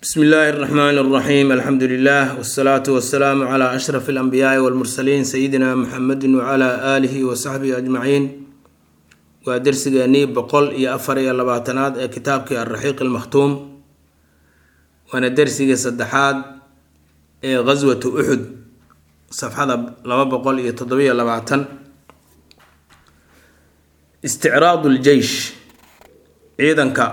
bsmi illaahi اraxmaan اraxiim alxamdu lilah wsalaatu wasalaamu cla ashraf اlanbiyaai wاlmursaliin sayidina muxamedi wcla aalihi wasaxbihi ajmaciin waa dersigeenii boqol iyo afar iyo labaatanaad ee kitaabkii alraxiiq almakhtuum waana dersigii saddexaad ee ghaswatu uxud safxada laba boqol iyo toddobiyo labaatan isticraadu ljeish ciidanka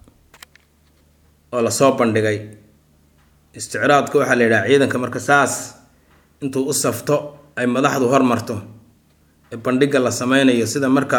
oo lasoo bandhigay isticraadka waxaa la yidhaha ciidanka marka saas intuu u safto ay madaxdu hormarto ee bandhigga la sameynayo sida marka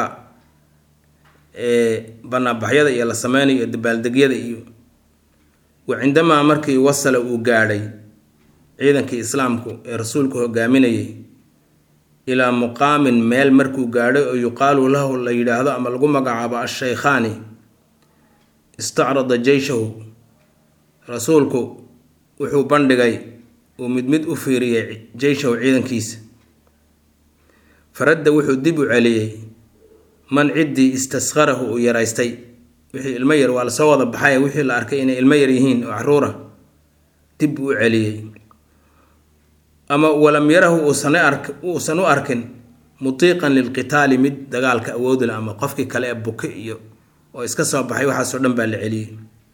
banaanbaxyada iyo la sameynayo iyo dabaaldegyada iyo wa cindamaa markii wasala uu gaadhay ciidankii islaamku ee rasuulku hogaaminayay ilaa muqaamin meel markuu gaadhay oo yuqaalu lahu la yidhaahdo ama lagu magacaabo ashaykhaani istacrada jeyshahu rasuulku wuxuu bandhigay uu mid mid u fiiriyey jeyshahu ciidankiisa faradda wuxuu dib u celiyey man ciddii istasqarahu uu yaraystay wixii ilmo yar waa lasoo wada baxay wixii la arkay inay ilmo yar yihiin oo caruura dib uu u celiyey ama walam yarahu uusan ark uusan u arkin mutiiqan lilqitaali mid dagaalka awoodle ama qofkii kale ee buke iyo oo iska soo baxay waxaasoo dhan baa la celiyey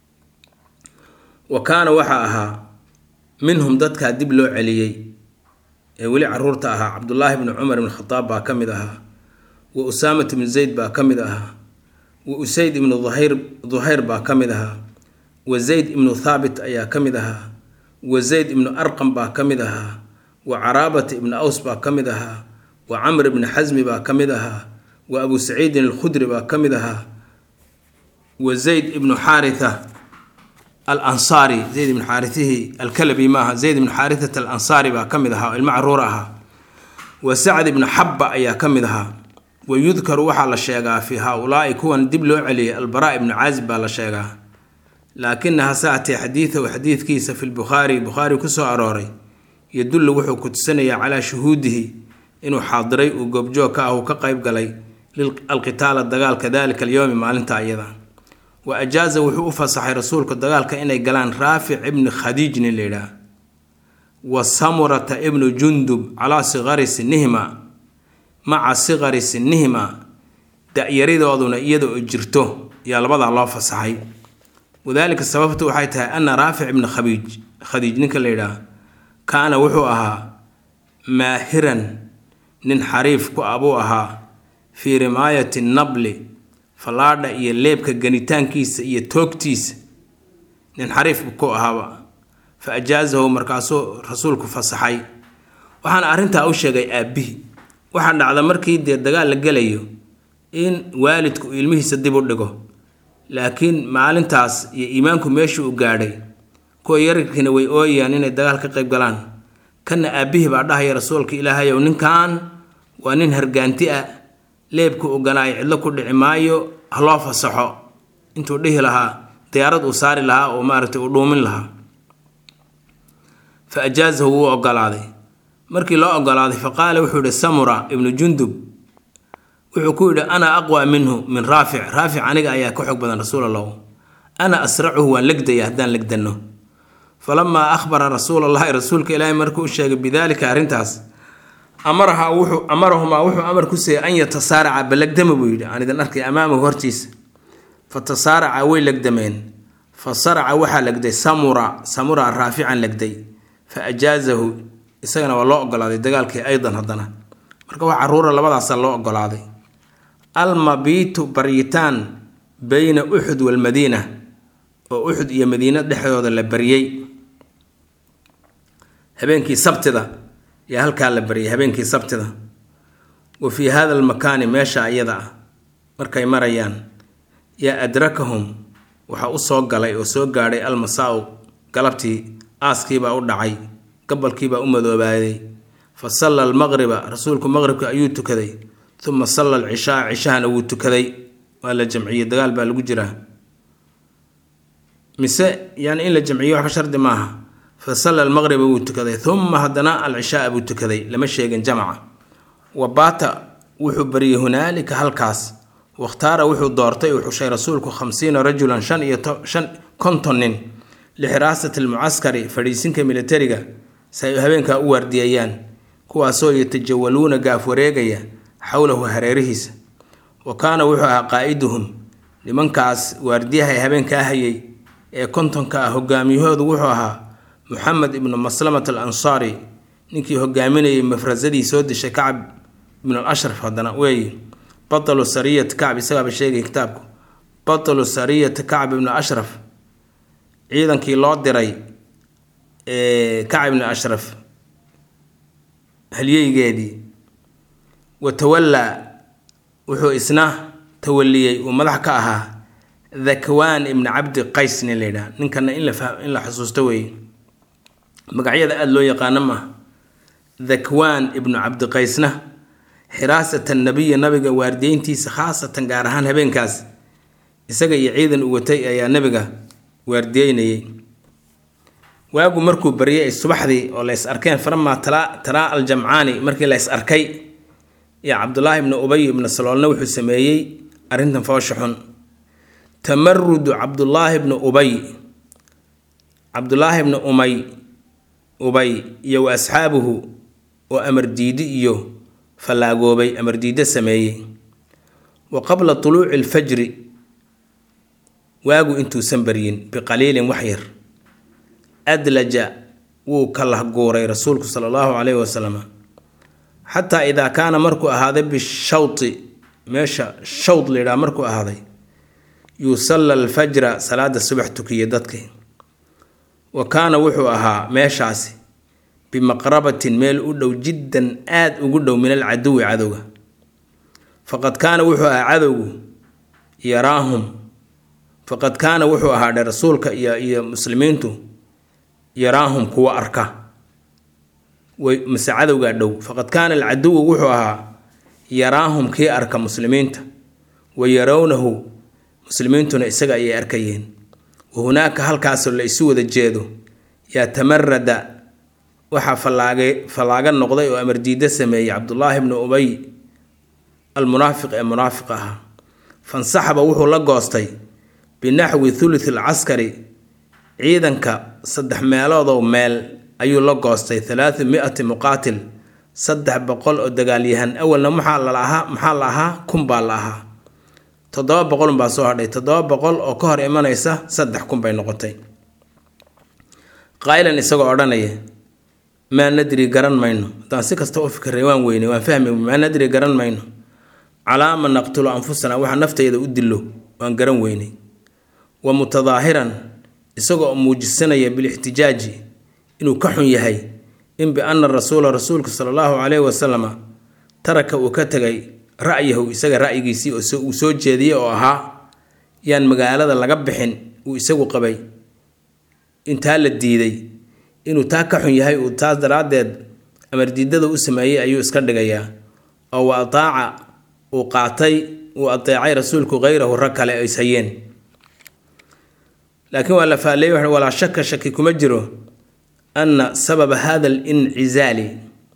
wa kaana waxaa ahaa minhum dadkaa dib loo celiyey ee weli caruurta ahaa cabdullaahi bni cumar ibn khadaab baa ka mid ahaa wa usaamat ibnu zayd baa ka mid ahaa wa usayd ibnu duhayr duhayr baa ka mid ahaa wa zayd ibnu thaabit ayaa ka mid ahaa wa zayd ibnu arqam baa ka mid ahaa wa caraabata ibnu aws baa ka mid ahaa wa camr ibni xasmi baa ka mid ahaa wa abu saciidin alkhudri baa ka mid ahaa wa zayd ibnu xaaritha alansaari zayd ibnu xaaritihii alkalabi maaha zayd ibnu xaarithata alansaari baa ka mid ahaa oo ilmo caruur ahaa wa sacd ibnu xabba ayaa ka mid ahaa wa yudkaru waxaa la sheegaa fii haa-ulaai kuwan dib loo celiyay albaraa ibnu caazib baa la sheegaa laakina hase atee xadiidahu xadiidkiisa fi lbukhaari bukhaari kusoo arooray yadullu wuxuu ku tusinayaa calaa shuhuudihi inuu xaadiray uu goobjoog ka ah uu ka qayb galay alqitaala dagaalka dalika alyowmi maalinta iyada wa ajaaza wuxuu u fasaxay rasuulku dagaalka inay galaan raafic ibni khadiij nin la yidhaah wa samurata ibnu jundub calaa siqari sinihima maca siqari sinihima da-yaridooduna iyada oo jirto yaa labadaa loo fasaxay wadaalika sababtu waxay tahay ana raafic ibni khabiij khadiij ninka la yidhaah kaana wuxuu ahaa maahiran nin xariif ku ah buu ahaa fii rimaayati nabli fallaadha iyo leebka ganitaankiisa iyo toogtiisa nin xariif ku ahaaba fa ajaasahu markaasuu rasuulku fasaxay waxaana arrintaa u sheegay aabbihi waxaa dhacda markii dee dagaal la gelayo in waalidku uu ilmihiisa dib u dhigo laakiin maalintaas iyo iimaanku meeshii uu gaadhay kuwa yararkiina way ooyayaan inay dagaal ka qayb galaan kana aabbihii baa dhahaya rasuulka ilaahayow ninkan waa nin hargaanti ah leebku ogolaayo cidlo ku dhici maayo haloo fasaxo intuu dhihi lahaa diyaarad uu saari lahaa oo maaragtay uu dhuumin lahaa fa ajaasahu wuu ogolaaday markii loo ogolaaday fa qaala wuxuu yihi samura ibnu jundub wuxuu ku yidhi ana aqwa minhu min raafic raafic aniga ayaa ka xog badan rasuul allahu ana asracuhu waan legdaya haddaan legdanno falamaa akhbara rasuul allahi rasuulka ilaahi markuu u sheegay bidaalika arrintaas amaraha wuxuu amarahumaa wuxuu amar ku siiyey an yatasaaraca balagdama buu yidhi aan idin arkay amaamahu hortiisa fa tasaaraca way legdameen fa saraca waxaa legday samura samura raafican legday fa ajaazahu isagana waa loo ogolaaday dagaalkii aydan haddana marka wax caruura labadaasa loo ogolaaday almabiitu baryitaan bayna uxud walmadiina oo uxud iyo madiina dhexdooda la baryey habeenkii sabtida yaa halkaa la baryay habeenkii sabtida wa fii hada almakaani meesha iyada ah markay marayaan yaa adrakahum waxaa u soo galay oo soo gaadhay almasaa-u galabtii aaskiibaa u dhacay gabalkiibaa u madoobaaday fa salla almaqriba rasuulku maqribka ayuu tukaday uma salla alcishaa cishahana wuu tukaday waa la jamciyey dagaal baa lagu jiraa mise yani in la jamciyo waxba shardi maaha fa salla almaqriba wuu tukaday uma haddana alcishaaa buu tukaday lama sheegin jamaca wa baata wuxuu baryay hunaalika halkaas wakhtaara wuxuu doortay uu xushay rasuulku khamsiina rajulan shan iyo shan konton nin lixiraasati almucaskari fadhiisinka militariga si ay habeenkaa u waardiyeeyaan kuwaasoo yatajawaluuna gaaf wareegaya xowlahu hareerihiisa wa kaana wuxuu ahaa qaa'iduhum nimankaas waardiyaha ee habeenkaa hayay ee kontonka ah hogaamiyahoodu wuxuu ahaa muxamed ibnu maslamat al ansaari ninkii hogaaminayay mafrasadii soo dishay kacab ibnu al ashraf haddana weeye batalu sariyat kacb isagaaba sheegay kitaabku batalu sariyati kacb ibnu ashraf ciidankii loo diray kacb ibnu ashraf halyeygeedii wa tawallaa wuxuu isna tawaliyey uu madax ka ahaa dhakwaan ibni cabdi qays nin la yidhaha ninkana in la in la xusuusto weeye magacyada aada loo yaqaano maaha dhakwaan ibnu cabdi qaysna xiraasata nabiya nabiga waardiyeyntiisa khaasatan gaar ahaan habeenkaas isaga iyo ciidan u watay ayaa nabiga waardiyeynayay waagu markuu baryay subaxdii oo la is arkeen faramaa taraa aljamcaani markii la is arkay iyo cabdulaahi ibnu ubay ibnu saloolna wuxuu sameeyey arrintan foosha xun tamarudu cabdulaahi ibnu ubay cabdulaahi ibnu umay ubay iyo wa asxaabuhu oo amar diidi iyo fallaagoobay amar diiddo sameeyey wa qabla tuluuci alfajri waagu intuusan baryin biqaliilin wax yar adlaja wuu ka lahguuray rasuulku sala allahu caleyhi wasalam xataa idaa kaana markuu ahaaday bishawti meesha shawd layidhaha markuu ahaaday yusalla alfajra salaada subax tukiya dadkii wa kaana wuxuu ahaa meeshaasi bimaqrabatin meel u dhow jiddan aada ugu dhow min alcaduwi cadowga faqad kaana wuxuu ahaa cadowgu yaraahum faqad kaana wuxuu ahaa dhe rasuulka iyo iyo muslimiintu yaraahum kuwa arka way mase cadowgaa dhow faqad kaana alcaduwu wuxuu ahaa yaraahum kii arka muslimiinta wa yarawnahu muslimiintuna isaga ayay arkayeen wa hunaaka halkaasoo la isu wada jeedo yaa tamarada waxaa fallaagay fallaaga noqday oo amardiiddo sameeyey cabdulaahi bnu ubay almunaafiq ee munaafiq ahaa fansaxaba wuxuu la goostay binaxwi thuluth alcaskari ciidanka saddex meeloodow meel ayuu la goostay thalaathu mi-ati muqaatil saddex boqol oo dagaalyahan awalna maxaa la ahaa maxaa la ahaa kun baa la ahaa toddoba boqolun baa soo hadhay toddoba boqol oo ka hor imanaysa saddex kun bay noqotay qaa'ilan isagoo odhanaya maa nadri garan mayno haddaan si kasta u fikirray waan weynay waan fahmi maa nadri garan mayno calaama naqtulu anfusana waxa naftayda u dillo waan garan weynay wa mutadaahiran isagoo muujisanaya bilixtijaaji inuu ka xun yahay in biana rasuula rasuulka sala allahu caleyhi wasalama taraka uu ka tegay ra'yahu isaga ra'yigiisii oo uu soo jeediyey oo ahaa yaan magaalada laga bixin uu isagu qabay intaa la diiday inuu taa ka xun yahay uu taas daraaddeed amardiidada u sameeyey ayuu iska dhigayaa oo wa ataaca uu qaatay uu ateecay rasuulku hayrahu rag kale ay hayeen laakiin waa la faalleeyey walaa shaka shaki kuma jiro anna sababa hada alincizaali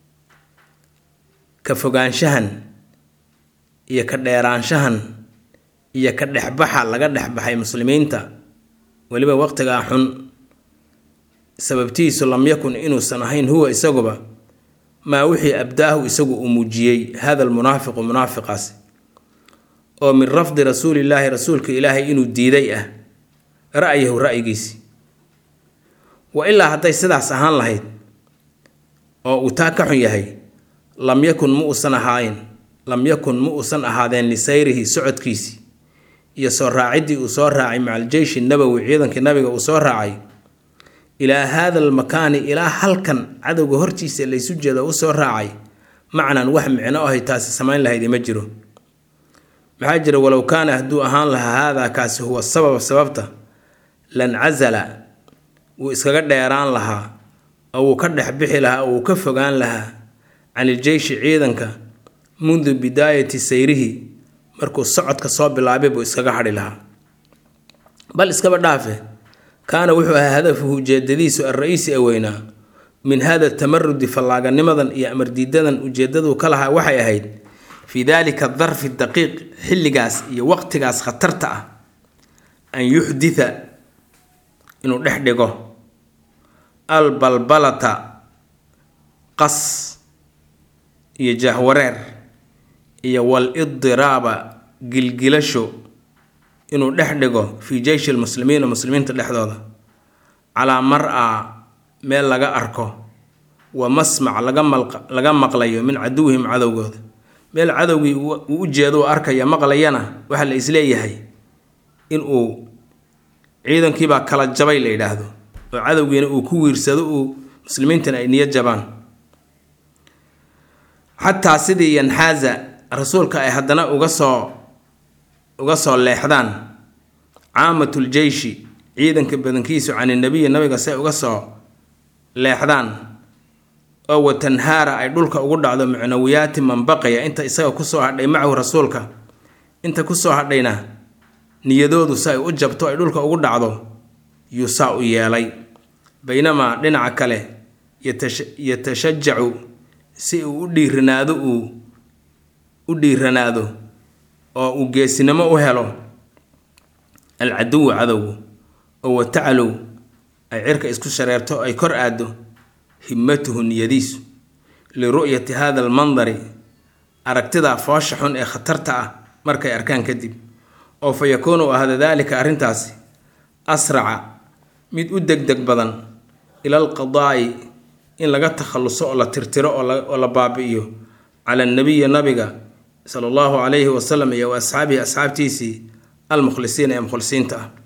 ka fogaanshahan iyo ka dheeraanshahan iyo ka dhexbaxa laga dhexbaxay muslimiinta weliba waqtigaa xun sababtiisu lam yakun inuusan ahayn huwa isaguba maa wixii abdaahu isagu uu muujiyey hada almunaafiqu munaafiqaasi oo min rafdi rasuulillaahi rasuulka ilaahay inuu diiday ah ra'yahu ra'yigiisi wa ilaa hadday sidaas ahaan lahayd oo uu taa ka xun yahay lam yakun ma uusan ahaayn lam yakun ma uusan ahaadeen lisayrihi socodkiisii iyo soo raaciddii uu soo raacay maca aljeyshi nabowi ciidankii nabiga uu soo raacay ilaa haada almakaani ilaa halkan cadowga hortiisa laysu jeedo u soo raacay macnan wax micno ahay taasi samayn lahayd ima jiro maxaa jira walow kaana hadduu ahaan lahaa haadaa kaasi huwa sababa sababta lancasala wuu iskaga dheeraan lahaa oo wuu ka dhex bixi lahaa oo wuu ka fogaan lahaa can iljeyshi ciidanka mundu bidaayati sayrihi markuu socodka soo bilaabay buu iskaga hadhi lahaa bal iskaba dhaafe kaana wuxuu ahaa hadafuhu ujeedadiisu alra-iisi ee weynaa min hada tamarudi fallaaganimadan iyo amardiidadan ujeedaduu ka lahaa waxay ahayd fii daalika darfi daqiiq xilligaas iyo waqtigaas khatarta ah an yuxditha inuu dhex dhigo albalbalata qas iyo jahwareer iyo wal idiraaba gilgilasho inuu dhex dhigo fii jeyshi lmuslimiina muslimiinta dhexdooda calaa mar-a meel laga arko wa masmac laga laga maqlayo min caduwihim cadowgooda meel cadowgii uu u jeedo u arkaya maqlayana waxaa la isleeyahay in uu ciidankiibaa kala jabay la yidhaahdo oo cadowgiina uu ku wiirsado uu muslimiintana ay niyo jabaan xataa sidii yanxaaza rasuulka ay haddana uga soo uga soo leexdaan caamatul jeyshi ciidanka badankiisu can inabiyi nabiga say uga soo leexdaan oo watanhaara ay dhulka ugu dhacdo mucnawiyaati man baqaya inta isaga kusoo hadhay macahu rasuulka inta kusoo hadhayna niyadoodu si ay u jabto ay dhulka ugu dhacdo yuu saa u yeelay baynamaa dhinaca kale yatashajacu si uu u dhiiranaado uu u dhiiranaado oo uu geesinimo u helo alcaduwu cadowgu oo watacalow ay cirka isku shareerto ay kor aaddo himmatuhu niyadiisu liru'yati hada almandari aragtidaa foosha xun ee khatarta ah markay arkaan kadib oo fa yakuunu ahda daalika arrintaasi asraca mid u degdeg badan ila alqadaa'i in laga takhalluso oo la tirtiro oo la baabi'iyo cala anabiyi nabiga sala allahu calayhi wasalam iyo wa asxaabihi asxaabtiisii almukhlisiina ee mukhlisiinta ah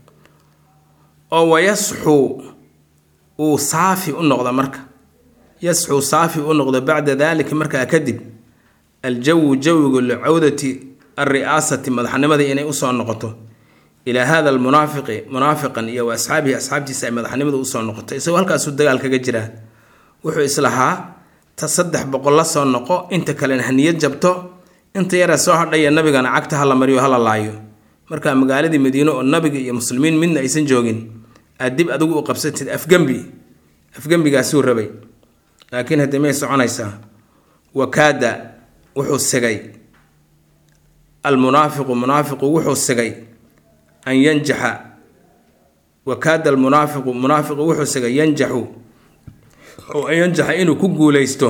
oo wayasxuu uu saafi u noqdo marka yasxuu saafi u noqdo bacda daalika markaa kadib aljawu jawigu licawdati alri'aasati madaxnimadii inay usoo noqoto ilaa hada almunaafiqi munaafiqan iyo wa asxaabihi asxaabtiisa ay madaxnimada usoo noqoto isagoo halkaasuu dagaal kaga jiraa wuxuu islahaa ta saddex boqol la soo noqo inta kalena haniyad jabto inta yara soo hadhaya nabigana cagta hala mariyo hala laayo markaa magaaladii madiine oo nabiga iyo muslimiin midna aysan joogin aad dib adigu u qabsatid afgembi afgembigaasuu rabay laakiin haddii may soconaysaa wakaada wuxuu sigay almunaafiqu munaafiqu wuxuu sigay an yanjaxa wakaada almunaafiqu munaafiqu wuxuu sigay yanjaxu oo an yanjaxa inuu ku guuleysto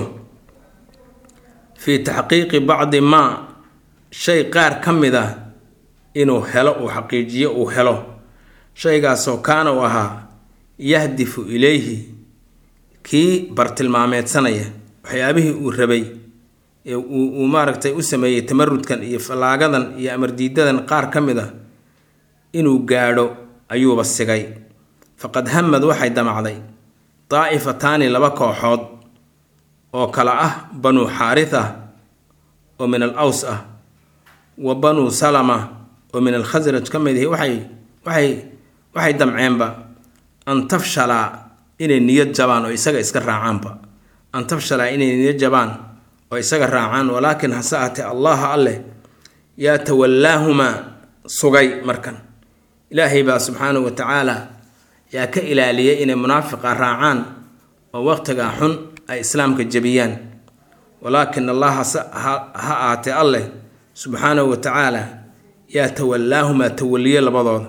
fii taxqiiqi bacdi maa shay qaar ka mid ah inuu helo uu xaqiijiyo uu helo shaygaasoo kaana uu ahaa yahdifu ilayhi kii bartilmaameedsanaya waxyaabihii uu rabay ee uu maaragtay u sameeyey tamarudkan iyo fallaagadan iyo amardiidadan qaar ka mid ah inuu gaadho ayuuba sigay faqad hamad waxay damacday daa'ifataani laba kooxood oo kale ah banuu xaaritha oo min al aws ah wa banuu salama oo min alkhasraj ka mid ihi waxay waxay waxay damceenba an tafshalaa inay niyad jabaan oo isaga iska raacaanba an tafshalaa inay niyad jabaan oo isaga raacaan walaakin hase ahatee allaha alleh yaa tawallaahumaa sugay markan ilaahay baa subxaanahu wa tacaala yaa ka ilaaliyay inay munaafiqa raacaan oo waqtigaa xun ay islaamka jebiyaan walaakin allah ha ahaatee alleh subxaanahu wa tacaala yaa tawallaahumaa tawaliye labadooda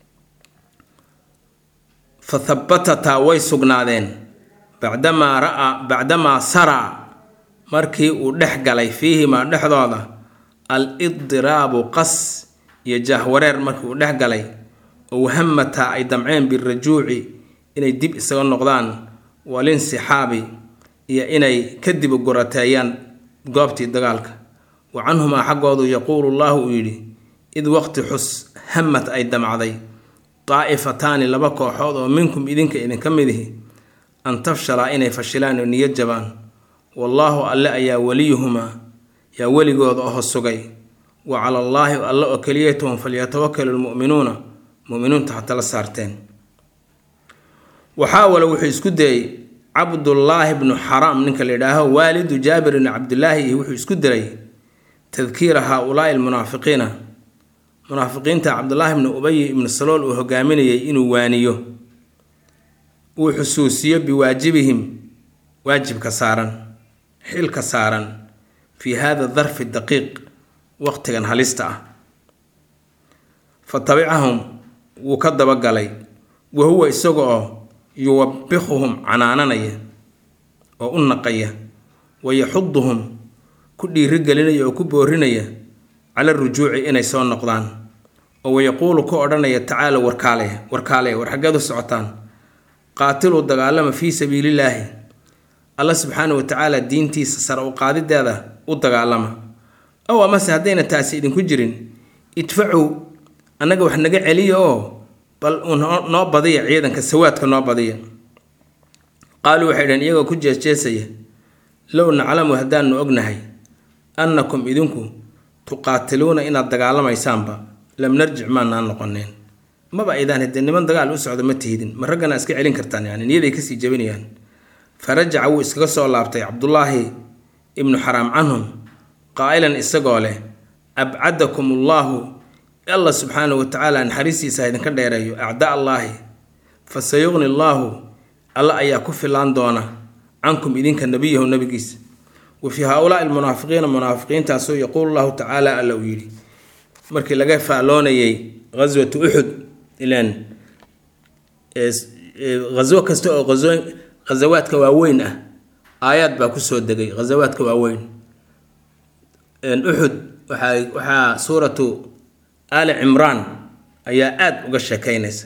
fa habatataa way sugnaadeen bacdamaa ra-a bacdamaa saraa markii uu dhex galay fiihimaa dhexdooda al idiraabu qas iyo jahwareer markii uu dhex galay oo wahamataa ay damceen birajuuci inay dib isaga noqdaan walinsixaabi iyo inay kadib gurateeyaan goobtii dagaalka wa canhumaa xaggoodu yaquulu llaahu uu yidhi id waqti xus hamad ay damcday daa'ifataani laba kooxood oo minkum idinka idinka midihi an tafshalaa inay fashilaan oo niyad jabaan wallaahu alle ayaa weliyuhumaa yaa weligooda oho sugay wa cala allaahi alle oo keliyatahum falyatawakalu lmu'minuuna mu'miniinta hata la saarteen waxaawale wuxuu isku dayey cabdullaahi bnu xaraam ninka la yidhaaho waalidu jaabir bni cabdilaahi iyo wuxuu isku diray tadkiira haa-ulaa'i almunaafiqiina munaafiqiinta cabdulaahi bnu ubay ibnu salool uu hogaaminayay inuu waaniyo uu xusuusiyo biwaajibihim waajibka saaran xilka saaran fii hada darfi daqiiq waqtigan halista ah fa tabicahum wuu ka dabagalay wa huwa isaga oo yuwabikuhum canaananaya oo u naqaya wa yaxuduhum ku dhiirigelinaya oo ku boorinaya cala rujuuci inay soo noqdaan oo wayaquulu ku odhanaya tacaala warkaale warkaale war xaggeed u socotaan qaatiluu dagaalama fii sabiilillaahi alla subxaana wa tacaala diintiisa sare u qaadideeda u dagaalama ow amase haddayna taasi idinku jirin idfacow annaga wax naga celiya oo bal noo badiya ciidanka sawaadka noo badiya qaaluu waxay dhaheen iyagoo ku jeesjeesaya low naclamu haddaanu ognahay annakum idinku tuqaatiluuna inaad dagaalamaysaanba lam narjic maanaan noqoneen maba aydaan haddee niman dagaal u socda ma tihidin ma raggana iska celin kartaan yani niyaday kasii jabinayaan fa rajaca wuu iskaga soo laabtay cabdullaahi ibnu xaraam canhum qaa'ilan isagoo leh abcadakum ullaahu allah subxaanahu wa tacaala naxariistiisa idinka dheereeyo acdaa allaahi fa sayuqni allaahu alla ayaa ku filaan doona cankum idinka nebiyahu nebigiisa wa fii haa-ulaai almunaafiqiina munaafiqiintaasuu yaquulu llahu tacaala alla uu yidhi markii laga faalloonayay ghaswatu uxud ilaan ghaswo kasta oo ghasawaadka waaweyn ah aayaad baa kusoo degay ghasawaadka waaweyn uxud waxaa waxaa suuratu aali cimraan ayaa aada uga sheekeynaysa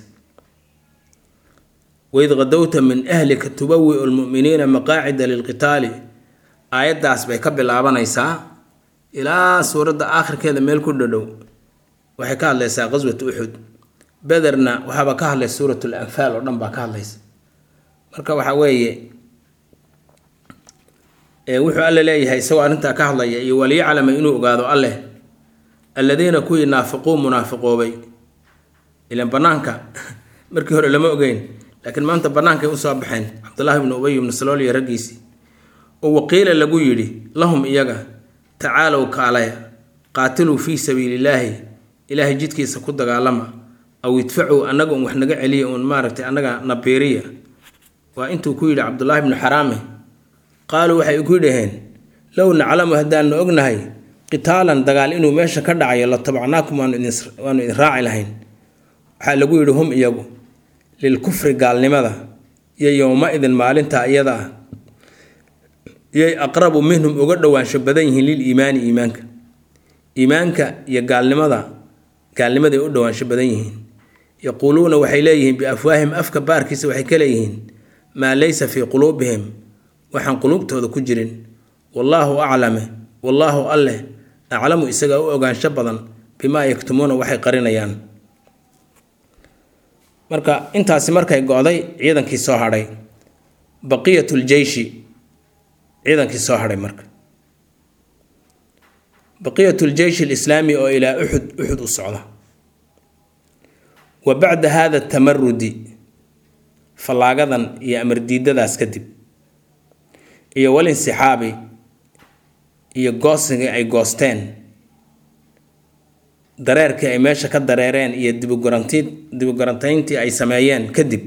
waid qadowta min ahlika tubawiu lmu'miniina maqaacida lilqitaali aayaddaas bay ka bilaabanaysaa ilaa suuradda aakhirkeeda meel ku dhadhow waxay ka hadlaysaa qaswat uxud bederna waxaaba ka hadlaysa suurat lanfaal oo dhan baa ka hadlaysa marka waxaa weeye wuxuu alle leeyahay isagoo arrintaa ka hadlaya iyo waliyaclama inuu ogaado alleh alladiina kuwii naafiquu munaafiqoobay ilan banaanka markii hore lama ogeyn laakiin maanta bannaankay usoo baxeen cabdullaahi ibnu ubay ibnu salool iyo raggiisii oo waqiila lagu yidhi lahum iyaga tacaalow kaalaya qaatiluu fii sabiilillaahi ilaahay jidkiisa ku dagaalama aw idfacow annaga un wax naga celiya uun maaragtay annaga nabiiriya waa intuu ku yidhi cabdullaahi ibnu xaraame qaaluu waxay ku dhaheen low naclamu haddaanu ognahay qitaalan dagaal inuu meesha ka dhacayo la tabacnaakum waanu idin raaci lahayn waxaa lagu yidhi hum iyagu lilkufri gaalnimada iyo yowma-idin maalinta iyada ah yay aqrabu minhum uga dhowaansho badan yihiin liliimaani iimaanka iimaanka iyo gaalnimada gaalnimaday u dhowaansho badan yihiin yaquuluuna waxay leeyihiin biafwaahim afka baarkiisa waxay ka leeyihiin maa laysa fii quluubihim waxaan quluubtooda ku jirin wallaahu aclame wallaahu alleh aclamu isagaa u ogaansho badan bimaa yaktumuuna waxay qarinayaan marka intaasi markay go-day ciidankii soo hadhay baqiyatul-jeyshi ciidankii soo hadhay marka baqiyatul-jeyshi alislaami oo ilaa uxud uxud u socda wa bacda hada tamarudi fallaagadan iyo amardiidadaas kadib iyo walinsixaabi iyo goosigii ay goosteen dareerkii ay meesha ka dareereen iyo dibuguranti dibugurantayntii ay sameeyeen kadib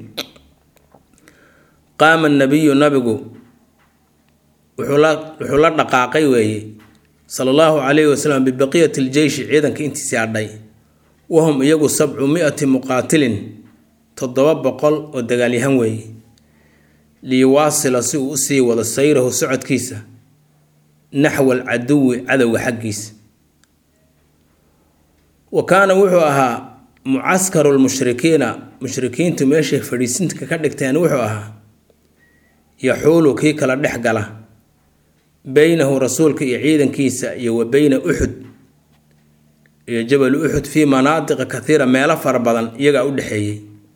qaama nabiyu nabigu wuxuu la wuxuu la dhaqaaqay weeye sala allahu calayhi wasalam bibaqiyati ljeyshi ciidanka intiisii hadhay wahum iyagu sabcu mi-ati muqaatilin toddoba boqol oo dagaalyahan weeye liyuwaasila si uu usii wado sayrahu socodkiisa naxwa alcaduwi cadowga xaggiisa wa kaana wuxuu ahaa mucaskaru lmushrikiina mushrikiintu meeshay fadhiisinka ka dhigteen wuxuu ahaa yaxuulu kii kala dhex gala beynahu rasuulka iyo ciidankiisa iyo wa beyna uxud iyo jabal uxud fii manaatiqa kathiira meelo fara badan iyagaa u dhexeeyey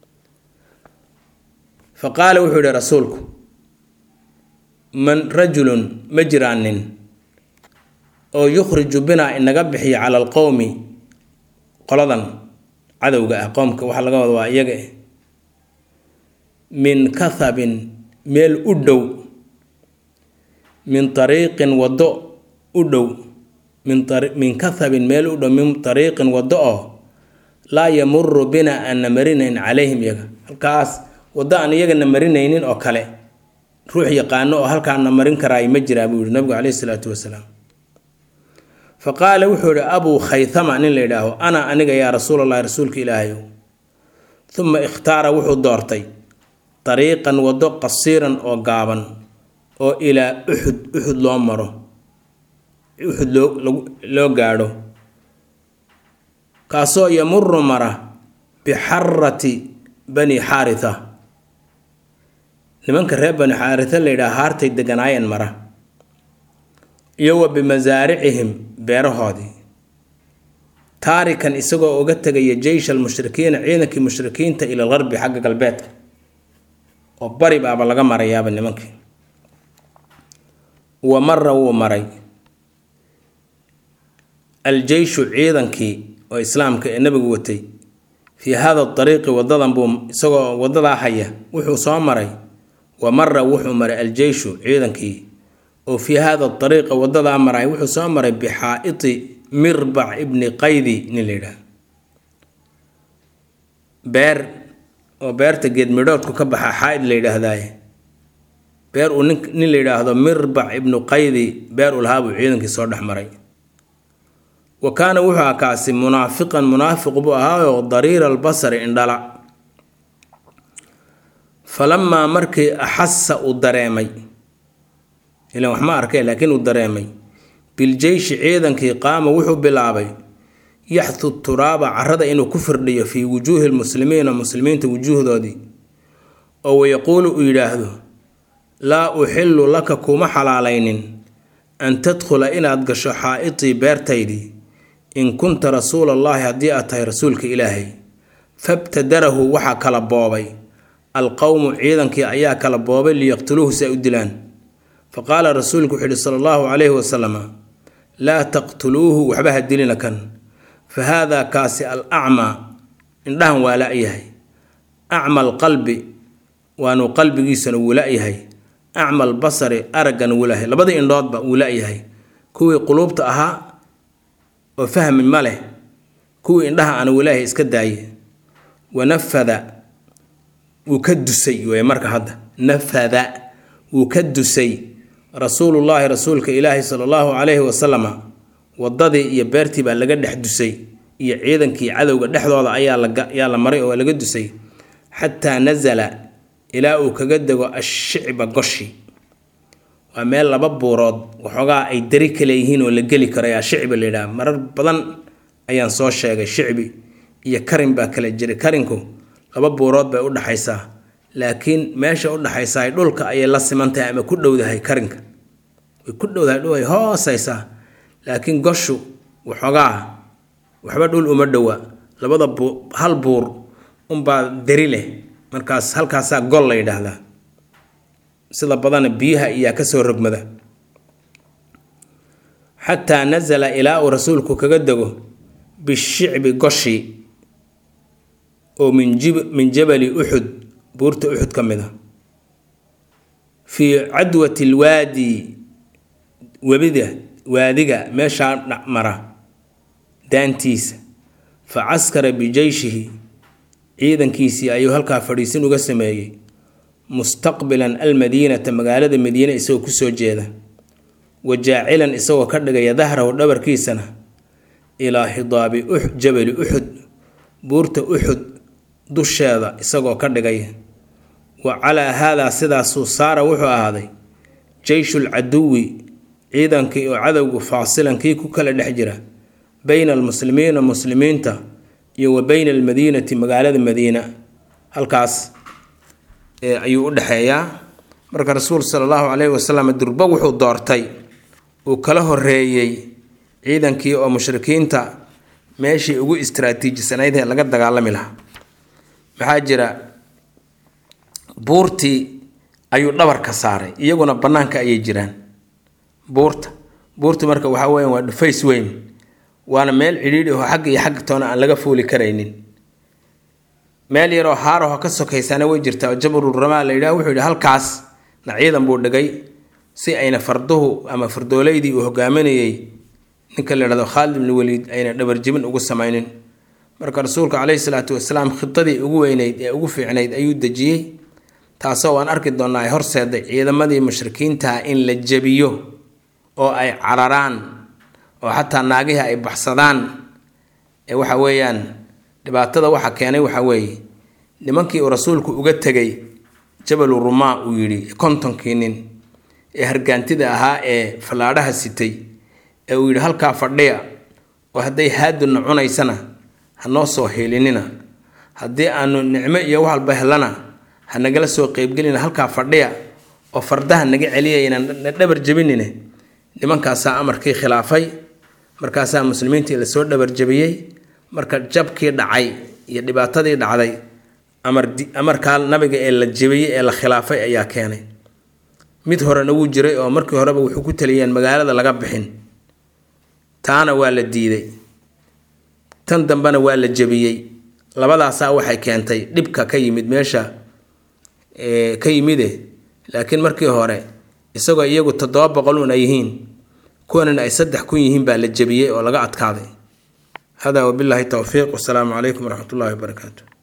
fa qaala wuxuu yihi rasuulku man rajulun ma jiraan nin oo yukhriju binaa inaga bixiya cala alqowmi qoladan cadowga ah qoomka waxaa laga wada waa iyaga eh min kathabin meel u dhow min ariiqin waddo u dhow min kathabin meel u dhow min ariiqin waddo oo laa yamuru bina aanna marinayn calayhim iyaga halkaas waddo aan iyagana marinaynin oo kale ruux yaqaano oo halkaana marin karaay ma jiraa buu yihi nabigu caleyhi salaatu wasalaam fa qaala wuxuu yihi abuu khaythama nin la yidhaaho ana aniga yaa rasuulallahi rasuulka ilaahayow uma ikhtaara wuxuu doortay dariiqan waddo qasiiran oo gaaban oo ilaa uxud uxud loo maro uxud loo loo gaadho kaasoo yamuru mara bixarati bani xaaritha nimanka reer bani xaaritha la yidhaha haartay deganaayeen mara iyo wa bimasaaricihim beerahoodii taarikan isagoo uga tegaya jeysh almushrikiina ciidankii mushrikiinta ila algarbi xagga galbeedka oo bari baaba laga marayaaba nimankii wa mara wuu maray aljeyshu ciidankii oo islaamka ee nabigu watay fii hada dariiqi wadadan buu isagoo wadadaa haya wuxuu soo maray wa mara wuxuu maray aljeyshu ciidankii oo fii hada dariiqa wadadaa maray wuxuu soo maray bixaa'iti mirbac ibni qaydi nin la yidhaah beer oo beerta geed midhoodku ka baxa xaa-id la yidhaahdaaye beer uu nin nin la yidhaahdo mirbac ibnu qaydi beer uu lahaa buu ciidankii soo dhex maray wa kaana wuxuu ahaa kaasi munaafiqan munaafiq buu ahaayoo dariira albasari indhala falamaa markii axasa uu dareemay ilan wax ma arkay laakiin uu dareemay biljeyshi ciidankii qaama wuxuu bilaabay yaxdu turaaba carada inuu ku firdhiyo fii wujuuhi lmuslimiina muslimiinta wujuuhdoodii oo wayaquulu uu yidhaahdo laa uxillu laka kuma xalaalaynin an tadkhula inaad gasho xaa'itii beertaydii in kunta rasuula allaahi haddii aad tahay rasuulka ilaahay fabtadarahu waxaa kala boobay alqowmu ciidankii ayaa kala boobay liyaqtuluuhu si ay u dilaan fa qaala rasuulku wuxuu yihi sala allahu calayhi wasalam laa taqtuluuhu waxba ha dilina kan fa haadaa kaasi al acmaa indhahan waa la-yahay acma alqalbi waanu qalbigiisana wuu la-yahay acma albasari araggana wuu layahay labadii indhoodba wuu la-yahay kuwii quluubta ahaa oo fahmi ma leh kuwii indhaha ana walaahay iska daaye wanafada wuu ka dusay wey marka hadda nafada wuu ka dusay rasuulullaahi rasuulka ilaahi sala allahu calayhi wasalama wadadii iyo beertii baa laga dhex dusay iyo ciidankii cadowga dhexdooda ayaa layaa la maray oo laga dusay xataa nasala ilaa uu kaga dego ashicba goshi waa meel laba buurood waxoogaa ay dari kale yihiin oo la geli karo ayaa shicbi la yidhaha marar badan ayaan soo sheegay shicbi iyo karin baa kala jiray karinku laba buurood bay u dhaxaysaa laakiin meesha u dhaxaysaa dhulka ayay la simantahay ama ku dhowdahay karinka way ku dhowdahay dhul ay hoosaysaa laakiin goshu waxoogaa waxba dhul uma dhowa labada buu hal buur unbaa dari leh markaas halkaasaa gol la yidhaahdaa sida badana biyaha iyaa kasoo rogmada xataa nasala ilaa uu rasuulku kaga dego bishicbi goshi oo min jib min jabali uxud buurta uxud ka mid a fii cadwati lwaadi webida waadiga meeshaa mara daantiisa fa caskara bijeyshihi ciidankiisii ayuu halkaa fadhiisin uga sameeyey mustaqbilan almadiinata magaalada madiine isagoo kusoo jeeda wa jaacilan isagoo ka dhigaya dahrahu dhabarkiisana ilaa xidaabi jabali uxud buurta uxud dusheeda isagoo ka dhigaya wa calaa haadaa sidaasuu saara wuxuu ahaaday jeyshul caduwi ciidankii oo cadowgu faasilankii ku kala dhex jira bayna almuslimiina muslimiinta iyo wa bayna almadiinati magaalada madiina halkaas ayuu u dhexeeyaa marka rasuul sala allahu caleyhi wasalam durba wuxuu doortay uu kala horeeyey ciidankii oo mushrikiinta meeshii ugu istraatiijisanayd ee laga dagaalami lahaa maxaa jira buurtii ayuu dhabarka saaray iyaguna bannaanka ayay jiraan buurta buurta marka waxaa weya waa dhufays weyn waana meel cidhiidhi oo xagga iyo xagga toona aan laga fuuli karaynin meel yaroo haaraho ka sokaysana way jirtaa oo jabruramaa la yidhaha wuxuu yidhi halkaas na ciidan buu dhigay si ayna farduhu ama fardooleydii uu hogaaminayey ninka la yidhahdo khaalid ibni waliid ayna dhabarjibin ugu samaynin marka rasuulka caleyhi salaatu wasalaam khidadii ugu weyneyd ee ugu fiicnayd ayuu dejiyey taasoo waan arki doonnaa ay horseeday ciidamadii mushrikiintaha in la jebiyo oo ay cararaan oo xataa naagihii ay baxsadaan ee waxa weeyaan dhibaatada waxa keenay waxa weeye nimankii uu rasuulku uga tegay jabalu rumaa uu yidhi kontonkii nin ee hargaantida ahaa ee fallaadhaha sitay ee uu yidhi halkaa fadhiya oo hadday haaduna cunaysana ha noo soo heelinina haddii aanu nicmo iyo wax walba helana ha nagala soo qeybgelina halkaa fadhiya oo fardaha naga celiyayna na dhabar jebinine nimankaasaa amarkii khilaafay markaasaa muslimiintii lasoo dhabar jebiyey marka jabkii dhacay iyo dhibaatadii dhacday amar amarkaa nabiga ee la jebiyey ee la khilaafay ayaa keenay mid horena wuu jiray oo markii horeba wuxuu ku taliyeen magaalada laga bixin taana waa la diiday tan dambena waa la jebiyey labadaasaa waxay keentay dhibka ka yimid meesha ka yimide laakiin markii hore isagoo iyagu toddoba boqol un ay yihiin kuwanan ay saddex kun yihiin baa la jebiyey oo laga adkaaday hada wabilaahi towfiiq wasalaamu calaykum waraxmat ullahi wabarakaatu